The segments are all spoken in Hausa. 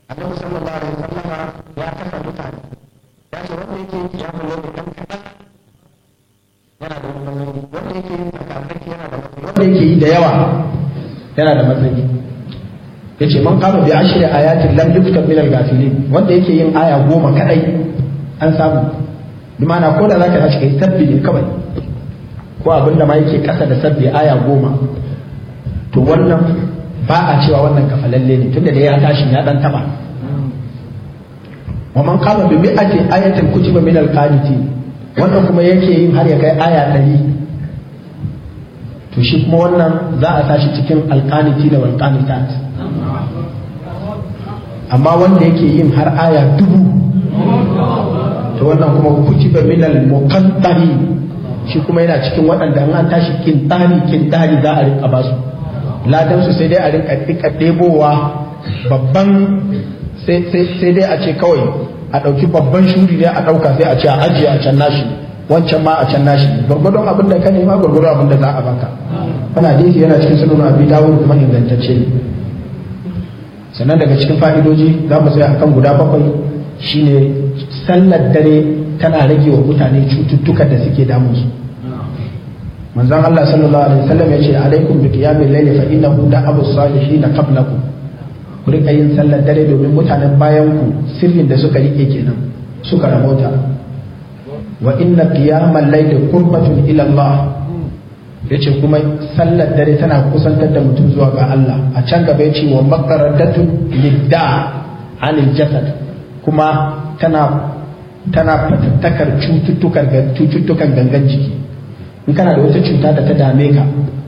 annabi sallallahu alaihi wasallama ya kasa mutane ya ce wanda yake yin kiyamun yau dan kaɗan yana da matsayi wanda yake yin tsakatsaki yana da matsayi wanda yake yi da yawa yana da matsayi ya ce man kama bi ashri ayatin lam yuktab min al-ghafilin wanda yake yin aya goma kadai an samu bi ma'ana ko da zaka tashi kai sabbi ne kawai ko abinda ma yake kasa da sabbi aya goma to wannan ba a cewa wannan kafalalle ne tunda da ya tashi ya dan taba wa man qama bi mi'ati ayatin kutiba min al-qanitin wannan kuma yake yin har ya kai aya 100 to shi kuma wannan za a tashi cikin al-qaniti da wal qanitat amma wanda yake yin har aya dubu to wannan kuma kutiba min al-muqaddari shi kuma yana cikin waɗanda an tashi kintari kintari za a rinka basu ladan su sai dai a rinka dika ɗebowa babban sai dai a ce kawai a ɗauki babban shuri ne a ɗauka sai a ce a ajiye a can nashi wancan ma a can nashi gwargwadon abin da ka nema gwargwadon abin da za a baka wani hadisi yana cikin sunan abi dawud kuma ingantacce ne sannan daga cikin fa'idoji za mu tsaya akan guda bakwai shine sallar dare tana rage wa mutane cututtukan da suke damunsu manzon Allah sallallahu alaihi wasallam ya ce alaikum bi qiyamil layli fa innahu da'abu salihin qablakum ku rika yin sallar dare domin mutanen bayan ku sirrin da suka rike kenan suka rabota wa inna qiyamal layli qurbatun ila Allah yace kuma sallar dare tana kusantar da mutum zuwa ga Allah a can gaba yace wa maqaradatun lidda anil jasad kuma tana tana fatattakar cututtukan cututtukan gangan jiki in kana da wata cuta da ta dame ka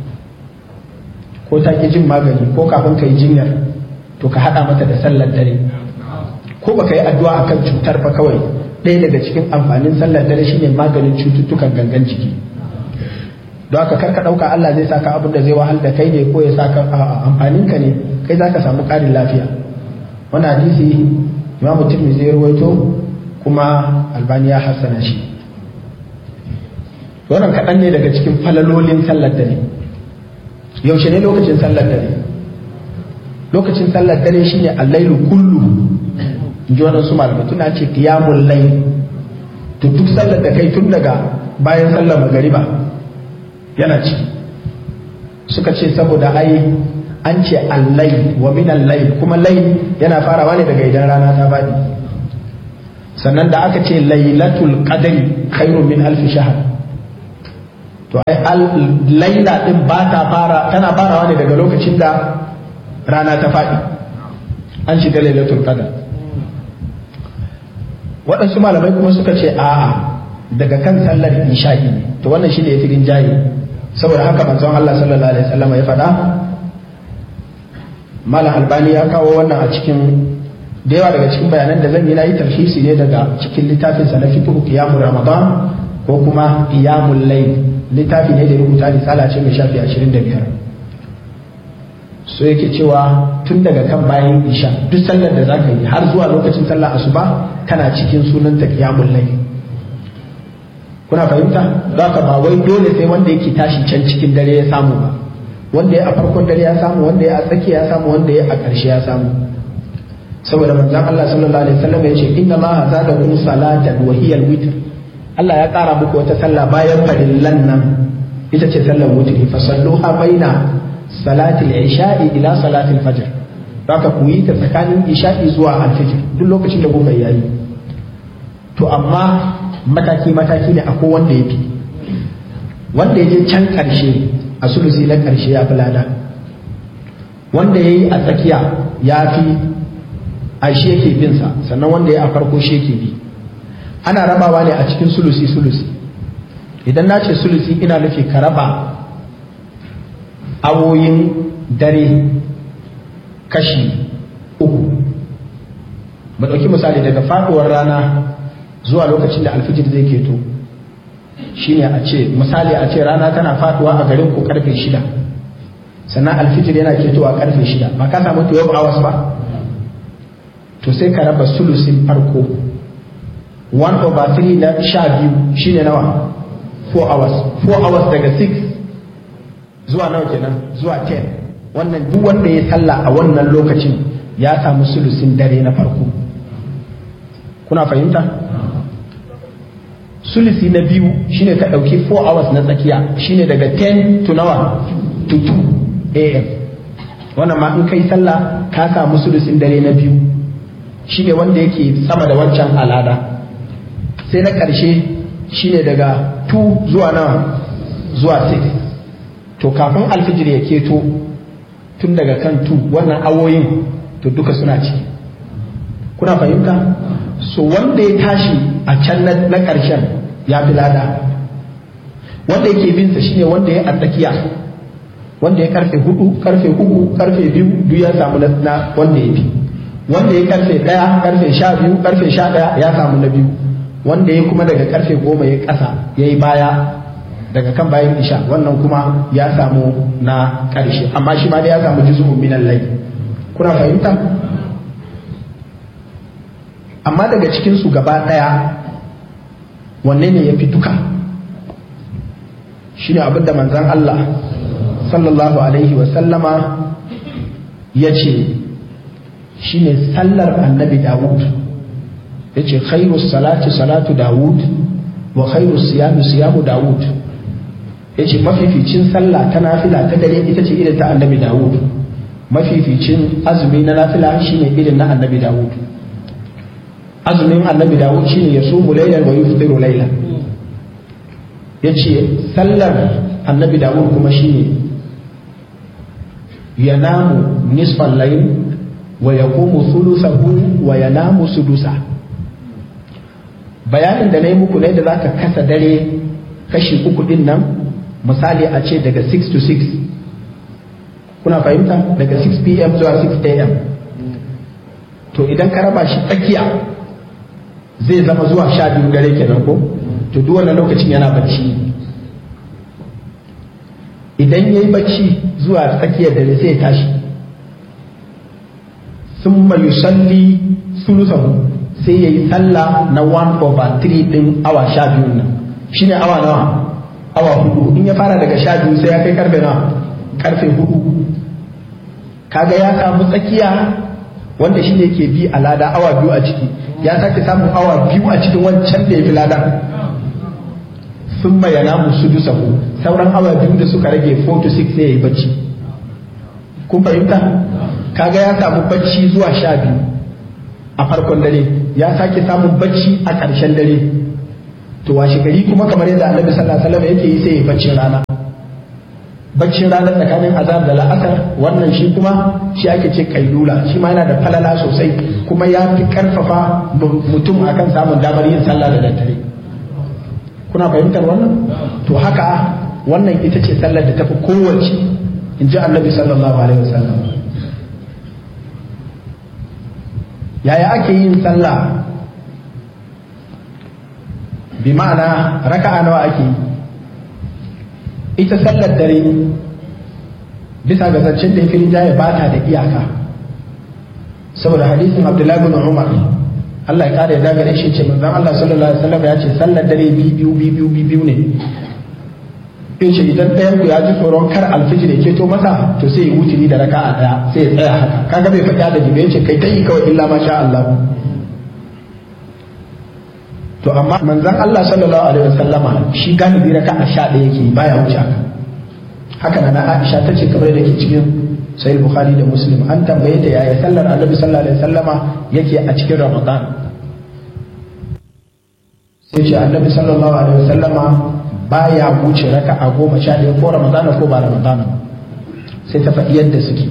ko ta ki jin magani ko kafin ka yi jinyar to ka haɗa mata da sallar dare ko baka yi addu'a akan cutar ba kawai ɗaya daga cikin amfanin sallar dare shine maganin cututtukan gangan jiki don haka karka ɗauka Allah zai saka abin da zai wahal da kai ne ko ya saka amfanin ka ne kai zaka samu ƙarin lafiya wannan hadisi imamu tirmidhi ya rawaito kuma albani ya hassana shi wannan kaɗan ne daga cikin falalolin sallar dare yaushe ne lokacin sallar dare lokacin sallar dare shine allailu kullu in ji waɗansu malamai tuna ce qiyamul layl to duk sallar da kai tun daga bayan sallar magariba yana ci suka ce saboda ai an ce allai wa min allai kuma lai yana farawa ne daga idan rana ta faɗi sannan da aka ce lailatul qadri khairun min alf shahr to ai laila din ba ta fara tana farawa ne daga lokacin da rana ta faɗi an shiga lailatul qadr waɗansu malamai kuma suka ce a'a daga kan sallar isha'i ne to wannan shine yafi rinjaye saboda haka manzon Allah sallallahu alaihi wasallam ya faɗa malam albani ya kawo wannan a cikin da yawa daga cikin bayanan da zan yi na yi tarhisi ne daga cikin littafin sa na fiqh qiyamul ramadan ko kuma qiyamul layl littafi ne da rubuta risala ce mai shafi 25 so yake cewa tun daga kan bayan isha duk sallar da zaka yi har zuwa lokacin sallar asuba kana cikin sunan ta qiyamul layl kuna fahimta za ka ba wai dole sai wanda yake tashi can cikin dare ya samu ba wanda ya a farkon dare ya samu wanda ya a tsakiya ya samu wanda ya a ƙarshe ya samu saboda manzon Allah sallallahu alaihi wasallam ya ce inna ma zadakum salatan wa hiya al-witr Allah ya ƙara muku wata sallah bayan farillan nan ita ce sallar wutri fa salluha baina salatil isha'i ila salatil fajr haka ku yi ta tsakanin isha'i zuwa al-fajr duk lokacin da kuka yayi to amma mataki mataki ne akwai wanda ya fi wanda ya je can ƙarshe a sulusi na ƙarshe ya fi lada wanda ya yi a tsakiya ya fi a shi yake bin sa sannan wanda ya a farko shi yake bi ana rabawa ne a cikin sulusi sulusi idan na ce sulusi ina nufi ka raba awoyin dare kashi uku mu ɗauki misali daga faɗuwar rana zuwa lokacin da alfijir zai keto shine a ce misali a ce rana tana faduwa a garin ku karfe shida sannan alfijir yana ketowa karfe shida ba ka samu 12 hours ba to sai ka raba sulusin farko 1 over 3 na sha biyu shine nawa 4 hours 4 hours daga 6 zuwa nawa kenan zuwa 10 wannan duk wanda ya sallah a wannan lokacin ya samu sulusin dare na farko kuna fahimta sulusi na biyu shine ka ɗauki 4 hours na tsakiya shine daga 10 to nawa to 2 am wannan ma in kai sallah ka samu sulusin dare na biyu shine wanda yake sama da wancan alada sai na ƙarshe shine daga 2 zuwa nawa zuwa 6 to kafin alfijir ya keto tun daga kan 2 wannan awoyin to duka suna ciki kuna fahimta so wanda ya tashi a can na ƙarshen ya fi lada wanda yake binsa shine wanda ya a tsakiya wanda ya karfe hudu karfe uku karfe biyu duk ya samu na wanda ya fi wanda ya karfe daya karfe sha biyu karfe sha daya ya samu na biyu wanda ya kuma daga karfe goma ya kasa ya yi baya daga kan bayan isha wannan kuma ya samu na karshe amma shi ma da ya samu juzu'un minan lai kuna fahimta amma daga cikinsu gaba daya wanne ne ya fi duka shi ne abinda manzan Allah sallallahu alaihi wasallama ya ce shi ne sallar annabi dawud ya ce khairu salati salatu dawud wa khairu siyamu siyamu dawud ya ce mafificin sallah ta nafila ta dare ita ce irin ta annabi dawud mafificin azumi na nafila shine irin na annabi dawud azumin annabi dawud shine ya sumu lailan wa yuftiru lailan ya ce sallar annabi dawud kuma shine yanamu nisfan layl wa yaqumu thuluthahu wa yanamu sudusa bayanin da na yi muku ne da zaka kasa dare kashi uku din nan misali a ce daga 6 to 6 kuna fahimta daga 6 pm zuwa 6 am to idan ka raba shi tsakiya zai zama zuwa sha biyu dare kenan ko to duk wannan lokacin yana bacci idan ya yi bacci zuwa tsakiyar dare sai ya tashi sun yusalli sulusahu sai ya yi sallah na 1 over 3 din awa sha biyun nan shine awa nawa awa hudu in ya fara daga sha biyu sai ya kai karfe nawa karfe hudu kaga ya samu tsakiya wanda shi ne ke bi a lada awa biyu a ciki ya sake samun awa biyu a cikin wancan da ya fi lada sun bayana musu dusahu sauran awa biyu da suka rage 4 to 6 sai ya yi bacci kun fahimta kaga ya samu bacci zuwa sha biyu a farkon dare ya sake samun bacci a ƙarshen dare to washe gari kuma kamar yadda annabi sallallahu alaihi wasallam yake yi sai ya baccin rana baccin rana tsakanin azar da la'asar wannan shi kuma shi ake ce kailula shi ma yana da falala sosai kuma ya fi karfafa mutum akan samun damar yin sallah da daddare kuna fahimtar wannan to haka wannan ita ce sallar da tafi kowace in ji annabi sallallahu alaihi wasallam yaya ake yin sallah bi ma'ana raka'a nawa ake yi ita sallar dare bisa ga zancen da ya jaya ba ta da iyaka saboda hadisin abdullahi bin umar Allah ya kare ya dagare shi ce manzon Allah sallallahu alaihi wasallam ya ce sallar dare biyu biyu biyu biyu ne in ce idan ɗayan ku ya ji tsoron kar alfijir ya keto masa to sai ya wuturi da raka'a daya sai ya tsaya haka kaga bai faɗi da jibe ce kai ta yi kawai illa ma sha Allah to amma manzon Allah sallallahu alaihi wasallama shi galibi raka'a sha ɗaya yake baya wuce haka haka na Aisha ta ce kamar da ke cikin sahih Bukhari da Muslim an tambaye ta yaya sallar Annabi sallallahu alaihi wasallama yake a cikin Ramadan sai ce Annabi sallallahu alaihi wasallama baya wuce raka'a goma sha ɗaya ko Ramadana ko ba Ramadana sai ta faɗi yadda suke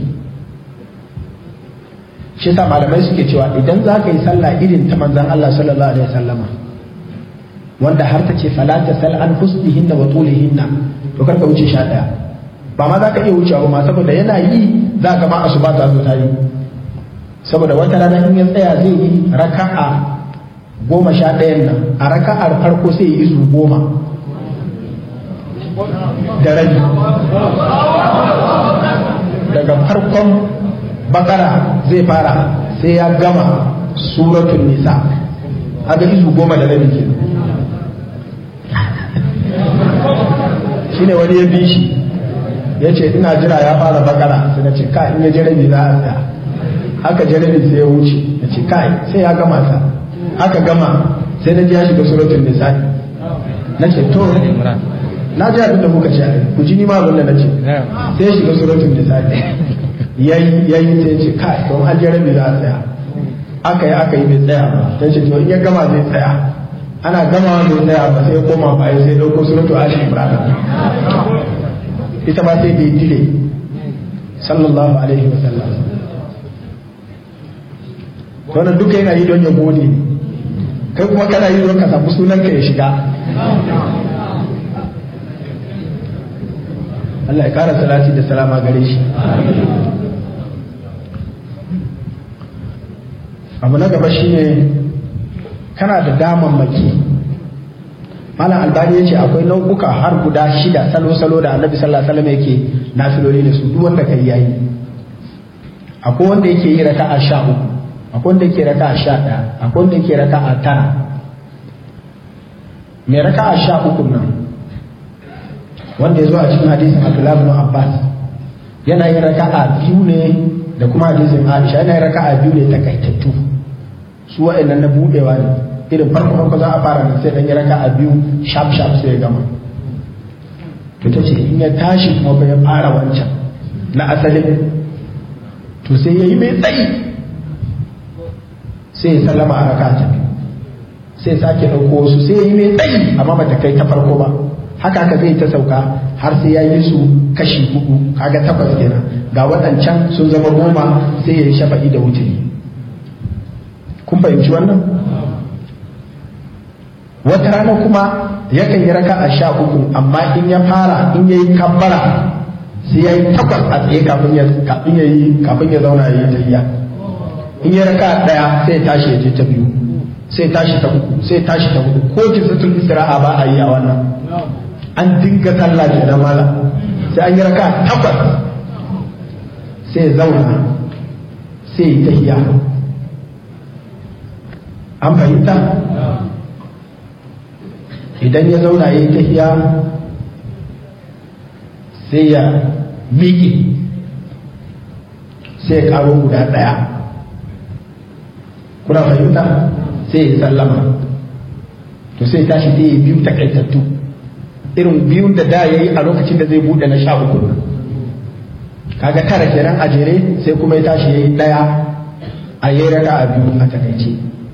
shi yasa malamai suke cewa idan za ka yi sallah irin ta manzon Allah sallallahu alaihi wasallama wanda har ta ce fala ta sal an husnihinna wa tulihinna to kar ka wuce sha daya ba ma za ka iya wucewa ba ma saboda yana yi za ka ma asuba ta zo ta yi saboda wata rana in ya tsaya zai yi raka'a goma sha ɗayan nan a raka'ar farko sai yi izu goma da rabi daga farkon bakara zai fara sai ya gama suratul nisa aga izu goma da rabi kenan shine wani ya bi shi ya ce ina jira ya fara bakara sai na ce ka in ya je rabi za a tsaya aka jarabi sai ya wuce na ce kai sai ya gama ta aka gama sai na ji ya shiga suratul nisa'i na ce to na ji abin da muka ce ku ji ni ma abin da na ce sai ya shiga suratul nisa'i yayi yayi sai ya ce kai don an jarabi za a tsaya aka yi aka yi bai tsaya ba sai ce to in ya gama zai tsaya ana gama bai tsaya ba sai ya koma baya sai dauko suratul ali imran ita ma sai da dile sallallahu alaihi wa sallam wannan duka yana yi don ya gode kai kuma kana yi don ka samu sunan ka ya shiga Allah ya kara salati da salama gare shi abu na gaba shine kana da damammaki malam albani ya ce akwai nau'uka har guda shida salo-salo da annabi sallallahu alaihi wasallam yake nafiloli da su duk wanda kai yayi akwai wanda yake yi raka'a sha uku akwai wanda yake raka'a sha ɗaya akwai wanda yake raka'a tara mai raka'a sha uku nan wanda ya zo a cikin hadisin abdullahi ibn abbas yana yin raka'a biyu ne da kuma hadisin aisha yana yin raka'a biyu ne takaitattu su wa'annan na budewa ne irin farko farko za a fara nan sai dan yi raka a biyu sharp sharp sai ya gama to ta ce in ya tashi kuma ba ya fara wancan na asalin to sai ya yi mai tsayi sai ya sallama a raka ta sai sake ɗauko wasu sai ya yi mai tsayi amma ba ta kai ta farko ba haka haka zai ta sauka har sai ya yi su kashi hudu kaga takwas kenan ga waɗancan sun zama goma sai ya yi shafa'i da wuturi kun fahimci wannan wata rana kuma yakan yi raka a sha uku amma in ya fara in ya yi kabbara sai ya yi takwas a tsaye kafin ya kafin ya yi kafin ya zauna ya yi tayya in ya raka daya sai ya tashi ya je ta biyu sai tashi ta uku sai tashi ta hudu ko jinsatul istira'a ba a yi a wannan an dinga sallah kenan mala sai an yi raka takwas sai ya zauna sai ya tahiya an fahimta idan ya zauna ya yi tahiya sai ya miƙe sai ya ƙaro guda ɗaya kuna fahimta sai ya sallama to sai tashi sai ya biyu takaitattu irin biyun da da ya yi a lokacin da zai buɗe na sha uku kaga tara kenan a jere sai kuma ya tashi ya yi ɗaya a yi raka a biyu a takaice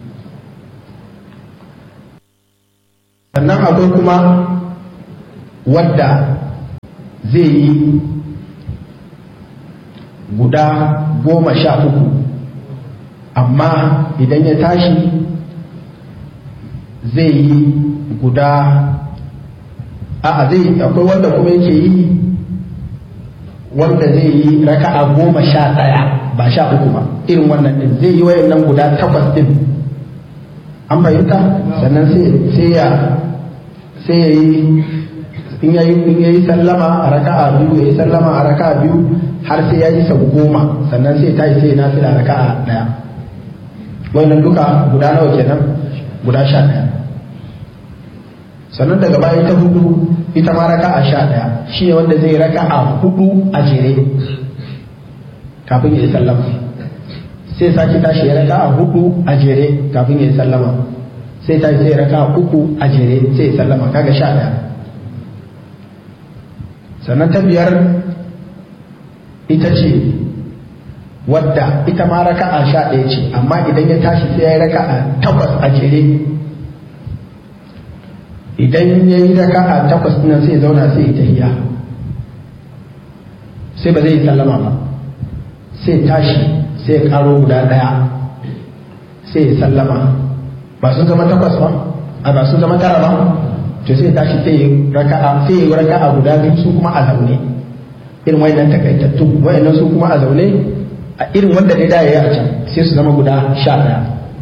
sannan akwai kuma wadda zai yi guda goma sha uku amma idan ya tashi zai yi guda a zai akwai wanda kuma yake yi wanda zai yi raka'a goma sha ɗaya ba sha uku ba irin wannan din zai yi wayannan guda takwas din an fahimta sannan sai ya sai ya yi in ya yi sallama a raka'a biyu ya yi sallama a raka'a biyu har sai ya yi sau goma sannan sai ta yi sai na fila raka'a ɗaya wannan duka guda nawa kenan guda sha ɗaya sannan daga baya ta hudu ita ma raka'a sha ɗaya shi ne wanda zai raka'a hudu a jere kafin ya yi sallama sai sake tashi ya raka'a hudu a jere kafin ya yi sallama sai tashi sai raka'a uku a jere sai ya sallama kaga sha ɗaya sannan ta biyar ita ce wadda ita ma raka'a sha ɗaya ce amma idan ya tashi sai ya yi raka'a takwas a jere idan ya yi raka'a takwas ɗin sai ya zauna sai ya tahiya sai ba zai yi sallama ba sai tashi sai ya karo guda ɗaya sai ya sallama ba sun zama takwas ba a ba sun zama tara ba to sai tashi sai ya raka'a sai ya raka'a guda biyu su kuma a zaune irin wayannan takaitattu wayannan su kuma a zaune a irin wanda dai da yayi a can sai su zama guda sha ɗaya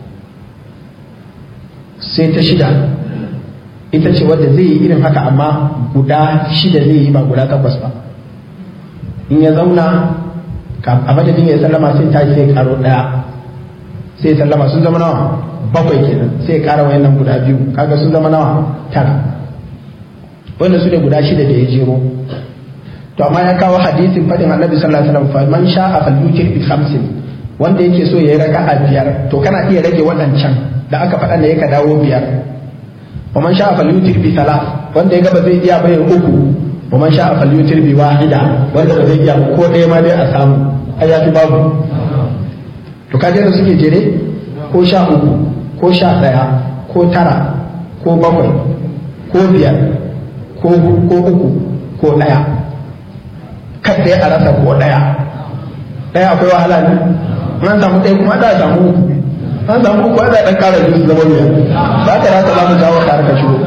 sai ta shida ita ce wadda zai yi irin haka amma guda shida zai yi ba guda takwas ba in ya zauna a madadin ya sallama sai ta sai karo daya sai sallama sun zama nawa bakwai kenan sai kara wayannan guda biyu kaga sun zama nawa tara wannan su ne guda shida da ya jero to amma ya kawo hadisin fadin annabi sallallahu alaihi wasallam fa man sha'a falyutir bi khamsin wanda yake so ya yi raka'a biyar to kana iya rage waɗancan da aka faɗa da yaka dawo biyar wa man sha'a falyutir bi salat wanda ya gaba zai iya bayan uku wa man sha'a falyutir bi wahida wanda ba zai iya ko ɗaya ma dai a samu ai yafi babu to kaje da suke jere ko sha uku ko sha ɗaya ko tara ko bakwai ko biyar ko uku ko ɗaya kada a rasa ko ɗaya ɗaya akwai wahala ne an samu ɗaya kuma da samu uku an samu uku da ɗan ƙara biyu zama biyar ba ka rasa za mu jawo ka harka shigo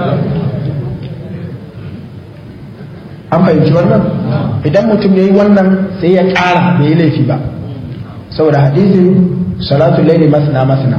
an fahimci wannan idan mutum ya yi wannan sai ya ƙara bai yi laifi ba saboda hadisin salatu laili masna masna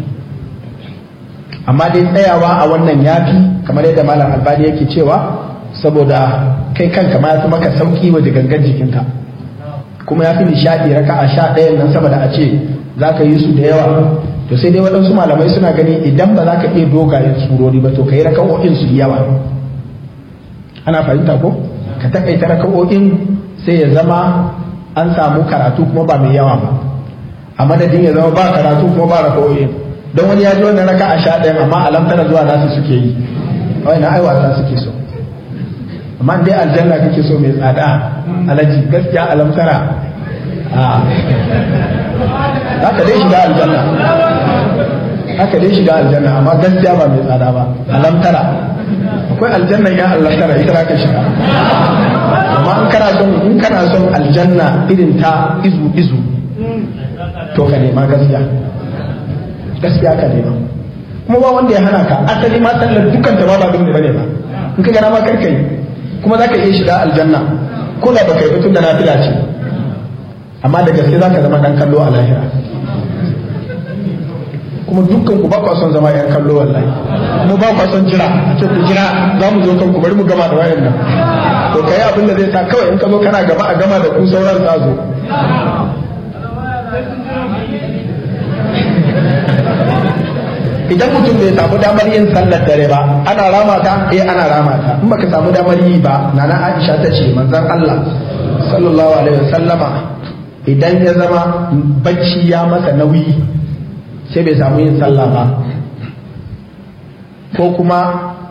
amma dai tsayawa a wannan yafi kamar yadda malam albani yake cewa saboda kai kanka ma ya fi maka sauki wa gangan jikinka kuma ya fi nishaɗi raka a sha ɗayan nan saboda a ce za ka yi su da yawa to sai dai waɗansu malamai suna gani idan ba za ka iya dogayen surori ba to ka yi raka'o'in su yawa ana fahimta ko ka taƙaita raka'o'in sai ya zama an samu karatu kuma ba mai yawa ba a madadin ya zama ba karatu kuma ba raka'o'in don wani ya ji wannan raka a sha ɗayan amma alamtara zuwa nasu suke yi wai na ai wasa suke so amma dai aljanna kake so mai tsada alaji gaskiya alamtara a haka dai shiga aljanna haka dai shiga aljanna amma gaskiya ba mai tsada ba alamtara akwai aljanna ya alamtara ita za ka shiga amma in kana son in kana son aljanna irin ta izu izu to ka nema gaskiya gaskiya ka nema kuma ba wanda ya hana ka asali ma sallar dukkan ta ba ba dole bane ba in ka gana ma karkai kuma za ka iya shiga aljanna ko da baka yi tun da nafila ce amma da gaske za ka zama dan kallo a lahira kuma dukkan ku ba kwa son zama yan kallo wallahi kuma ba kwa son jira a ce ku jira za mu zo kanku bari mu gama da wayan nan to kai abin da zai sa kawai in ka zo kana gaba a gama da ku sauran za zo idan mutum bai samu damar yin sallar dare ba ana rama ta eh ana rama ta in baka samu damar yi ba nana Aisha ta ce manzon Allah sallallahu alaihi wasallama idan ya zama bacci ya masa nauyi sai bai samu yin sallah ba ko kuma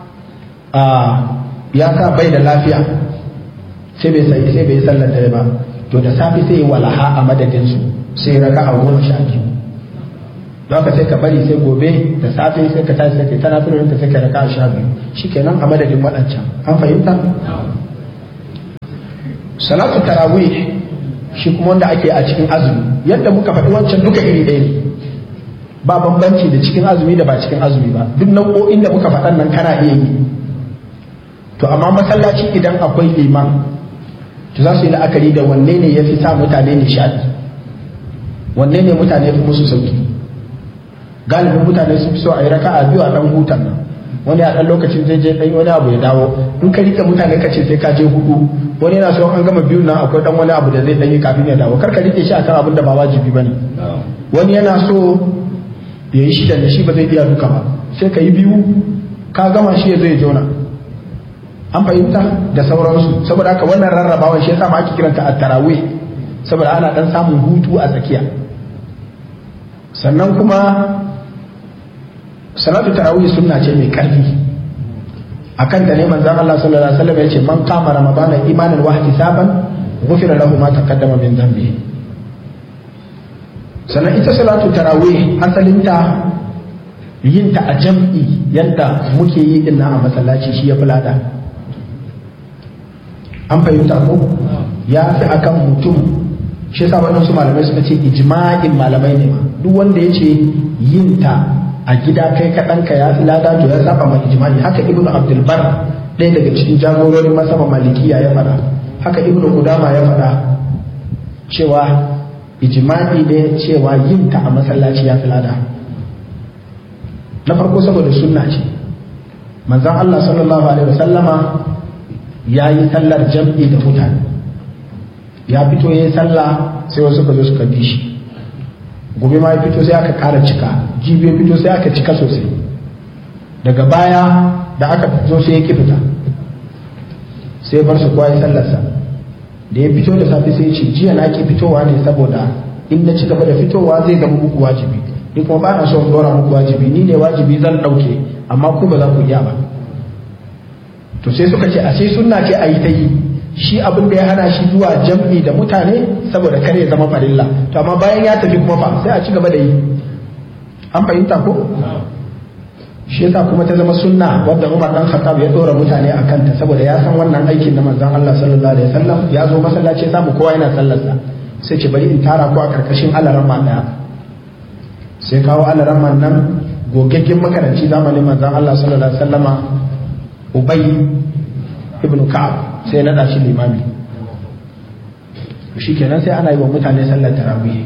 ya sa bai da lafiya sai bai sai sai bai sallar dare ba to da safi sai walaha a madadin su sai raka a goma sha biyu don haka sai ka bari sai gobe da safe sai ka tashi sai ka tana firin ka sai ka raka a sha biyu shikenan a madadin waɗancan an fahimta salatu tarawih shi kuma wanda ake a cikin azumi yadda muka faɗi wancan duka iri ɗaya ne ba bambanci da cikin azumi da ba cikin azumi ba duk nau'o'in da muka faɗan nan kana iya yi to amma masallaci idan akwai liman to za su yi la'akari da wanne ne ya fi sa mutane nishaɗi wanne ne mutane fi musu sauki galibin mutane sun fi so a yi raka'a biyu a ɗan hutan nan wani a ɗan lokacin zai je ɗan wani abu ya dawo in ka rike mutane ka ce sai ka je hudu wani yana so an gama biyun nan akwai ɗan wani abu da zai ɗan yi kafin ya dawo kar ka rike shi akan abin da ba wajibi ba ne wani yana so ya yi shida da shi ba zai iya duka ba sai ka yi biyu ka gama shi ya zai jona an fahimta da sauransu saboda haka wannan rarrabawan shi yasa ma ake kiranta a tarawih saboda ana dan samun hutu a tsakiya sannan kuma salatu tarawih sunna ce mai karfi akan ta ne manzon Allah sallallahu alaihi wasallam ya ce man kama ramadana imanan wa ihtisaban ghufira lahu ma taqaddama min dhanbihi sannan ita salatu tarawih asalinta yin ta a jam'i yadda muke yi din a masallaci shi ya fi lada an fahimta ko ya fi akan mutum shi yasa waɗansu malamai suka ce ijma'in malamai ne duk wanda ya ce yin ta a gida kai kaɗanka ya fi lada to ya saba ma ijma'i haka ibnu abdul bar ɗaya daga cikin jagororin masaba malikiya ya faɗa haka ibnu kudama ya faɗa cewa ijma'i ne cewa yin ta a masallaci ya fi lada na farko saboda sunna ce manzon Allah sallallahu alaihi wasallama ya yi sallar jam'i da mutane ya fito ya yi sallah sai wasu ka zo suka bi shi gobe ma ya fito sai aka ƙara cika jibi ya fito sai aka cika sosai daga baya da aka zo sai ya ki fita sai bar su kowa ya sallarsa da ya fito da safe sai ce jiya na ki fitowa ne saboda in na ci gaba da fitowa zai zama muku wajibi ni kuma ba na so in dora muku wajibi ni ne wajibi zan ɗauke amma ku ba za ku iya ba to sai suka ce a sai sunna ce a yi ta yi shi abin da ya hana shi zuwa jam'i da mutane saboda kar ya zama farilla to amma bayan ya tafi kuma fa sai a ci gaba da yi an fahimta ko shi yasa kuma ta zama sunna wadda Umar dan Khattab ya dora mutane a kanta saboda ya san wannan aikin na manzon Allah sallallahu alaihi wasallam ya zo masallaci ya samu kowa yana sallarsa sai ce bari in tara ku a karkashin alaran daya sai kawo alaran nan gogaggen makaranci zamanin manzon Allah sallallahu alaihi wasallama Ubay ibn Ka'ab sai na shi limami shi kenan sai ana yi wa mutane sallar tarawih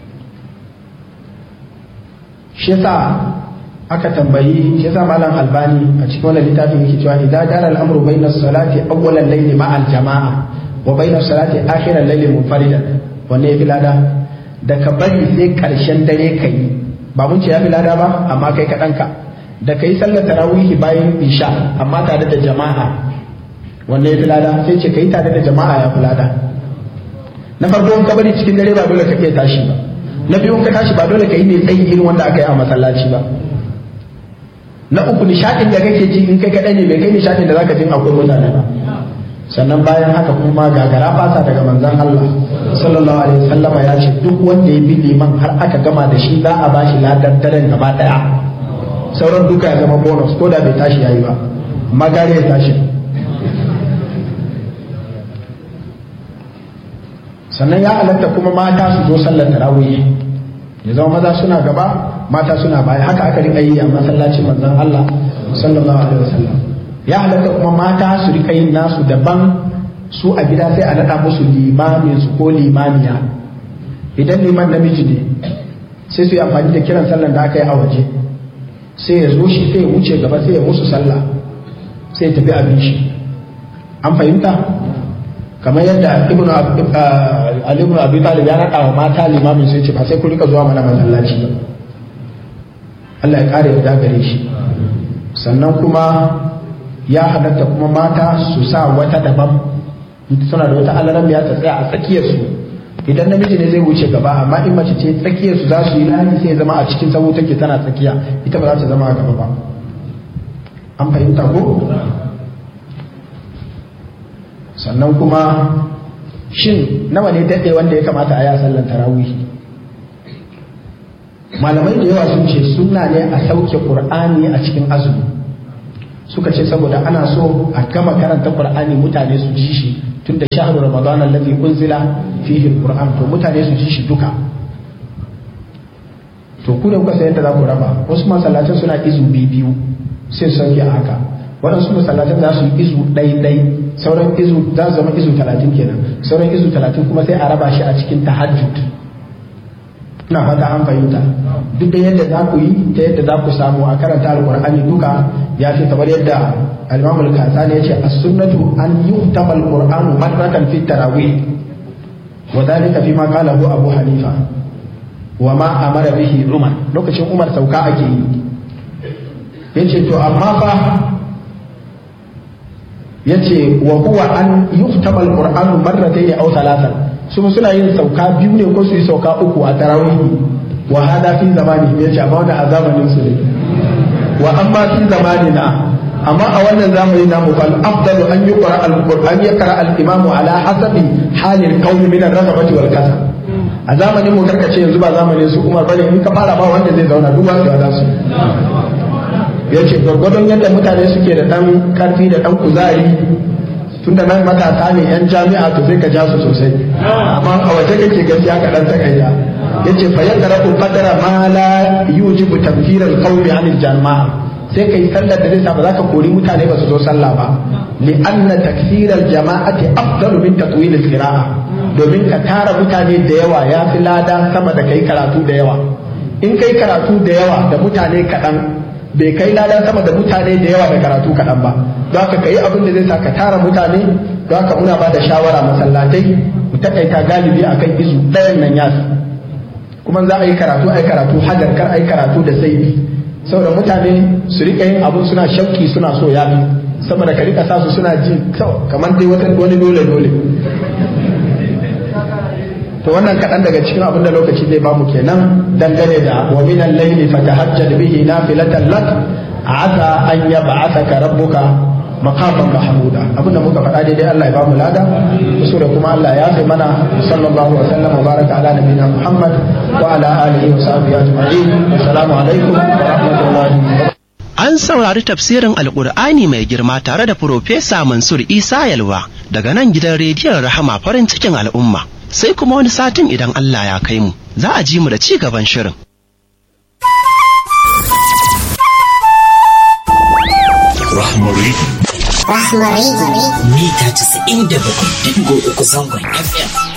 shi yasa aka tambayi shi yasa malam albani a cikin wannan littafin yake cewa idan dara al'amru bainas salati awwalal layli ma'al jama'a wa bainas salati akhiral layli munfaridan wanne yafi lada da ka bari sai karshen dare kai ba mun ce yafi lada ba amma kai kaɗan ka da kai sallar tarawih bayan isha amma tare da jama'a wanne yafi lada sai ce kai tare da jama'a ya fi lada na farko in ka bari cikin dare ba dole ka iya tashi ba na biyu ka tashi ba dole ka yi mai tsayi irin wanda aka yi a masallaci ba na uku nishadin da kake ji in kai kaɗai ne bai kai nishadin da zaka jin akwai mutane ba sannan bayan haka kuma gagara fasa daga manzon Allah sallallahu alaihi wasallam ya ce duk wanda ya bi liman har aka gama da shi za a bashi ladar daren gaba daya sauran duka ya zama bonus ko da bai tashi yayi ba magare ya tashi sannan ya halatta kuma mata su zo sallar tarawih ya zama maza suna gaba mata suna baya haka aka rika yi a masallacin manzon Allah sallallahu alaihi wasallam ya halatta kuma mata su rika yin nasu daban su a gida sai a nada musu limamin su ko limamiya idan liman namiji ne sai su yi amfani da kiran sallar da aka yi a waje sai ya zo shi sai ya wuce gaba sai ya musu sallah sai ya tafi abin shi an fahimta kamar yadda ibnu ali ibn abi talib ya nada wa mata limamin sai ce ba sai ku rika zuwa mana masallaci ba Allah ya kare da gare shi sannan kuma ya halatta kuma mata su sa wata daban suna da wata alaran ya ta tsaya a tsakiyar su idan namiji ne zai wuce gaba amma in mace ce tsakiyar su za su yi layi sai zama a cikin sabo take tana tsakiya ita ba za ta zama a gaba ba an fahimta ko sannan kuma shin nawa ne daɗe wanda ya kamata a yi sallan tarawih malamai da yawa sun ce sunna ne a sauke qur'ani a cikin azumi suka ce saboda ana so a gama karanta qur'ani mutane su ji shi tunda shahru ramadan allazi unzila fihi alquran to mutane su ji shi duka to ku da kuka san yadda za ku raba wasu masallacin suna izu biyu sai sauke a haka waɗansu masallacin za su yi izu ɗai-ɗai sauran izu za su zama izu talatin kenan sauran izu talatin kuma sai a raba shi a cikin tahajjud ina fata an fahimta duk da yadda za ku yi ta yadda za ku samu a karanta alqur'ani duka ya fi kamar yadda al-imam al-kasani ya ce as-sunnatu an yuhtama al-qur'anu marratan fi tarawih wa dhalika fi ma qala abu hanifa wa ma amara bihi umar lokacin umar sauka ake yi yace to amma fa yace wa huwa an yuhtama al-qur'anu marratayn aw thalathan su suna yin sauka biyu ne ko su yi sauka uku a tarawih wa hada fi zamani ya ce amma wannan a zamanin su ne wa amma fi zamani na amma a wannan zamani na mu fal afdalu an yuqra al-qur'an yaqra al-imam ala hasabi halil qawmi min ar-raghabati wal kasal a zamanin mu karkace yanzu ba zamanin su Umar bane in ka fara ba wanda zai zauna duk wanda ya su ya ce gwargwadon yadda mutane suke da dan karfi da dan kuzari tunda nan matasa ne yan jami'a to sai ka ja su sosai amma a waje kake gaskiya ka dan takaita yace fa yaqra'u qadara ma la yujibu tanfir al-qawli 'an al-jama'a sai kai sallar da zai sa ba za ka kori mutane ba su zo sallah ba li anna takfir al-jama'ati afdalu min tatwil al-qira'a domin ka tara mutane da yawa ya fi lada sama da kai karatu da yawa in kai karatu da yawa da mutane kaɗan bai kai lada sama da mutane da yawa da karatu kaɗan ba don haka ka yi abin da zai sa ka tara mutane don haka muna ba da shawara masallatai mu takaita galibi akan izu ɗayan nan yasu kuma za a yi karatu a yi karatu hajar kar a yi karatu da sai saboda mutane su rika yin abun suna shauki suna so ya fi saboda ka rika sa su suna ji kamar dai wata wani dole dole to wannan kaɗan daga cikin abin da lokaci zai bamu kenan dangane da wa min al-layli fatahajjad bihi nafilatan lak asa an yab'athaka rabbuka maqaman mahmuda abin da muka faɗa daidai Allah ya bamu lada kusura kuma Allah ya sai mana sallallahu alaihi wa sallam wa baraka ala nabiyina Muhammad wa ala alihi wa sahbihi ajma'in assalamu alaikum wa rahmatullahi An saurari tafsirin Alƙur'ani mai girma tare da Profesa Mansur Isa Yalwa daga nan gidan rediyon Rahama farin cikin al'umma. Sai kuma wani satin idan Allah ya kai mu, za a ji mu da ci gaban shirin. Rahmari. Rahmari. Mita 97.3 zangon FM.